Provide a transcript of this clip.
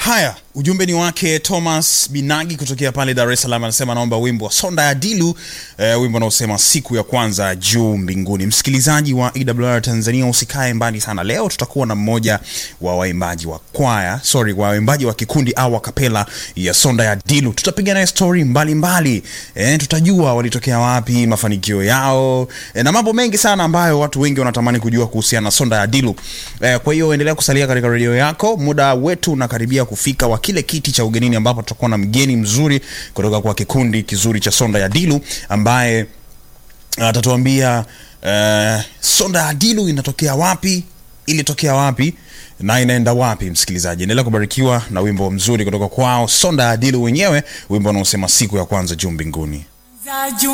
Haya, ujumbe ni wake Thomas Binagi kutokea pale Dar es Salaam, anasema naomba wimbo wa Sonda ya Dilu, eh, wimbo unaosema siku ya kwanza juu mbinguni. Msikilizaji wa EWR Tanzania, usikae mbali sana. Leo tutakuwa na mmoja wa waimbaji wa kwaya, sorry, wa waimbaji wa kikundi au kapela ya Sonda ya Dilu. Tutapiga naye story mbalimbali, eh, tutajua walitokea wapi, mafanikio yao eh, na mambo mengi sana ambayo watu wengi wanatamani kujua kuhusiana na Sonda ya Dilu. Eh, kwa hiyo endelea kusalia katika redio yako, muda wetu unakaribia kufika wa kile kiti cha ugenini ambapo tutakuwa na mgeni mzuri kutoka kwa kikundi kizuri cha Sonda ya Dilu ambaye atatuambia uh, Sonda ya Dilu inatokea wapi, ilitokea wapi na inaenda wapi. Msikilizaji, endelea kubarikiwa na wimbo mzuri kutoka kwao Sonda ya Dilu wenyewe, wimbo unaosema siku ya kwanza juu mbinguni. za juu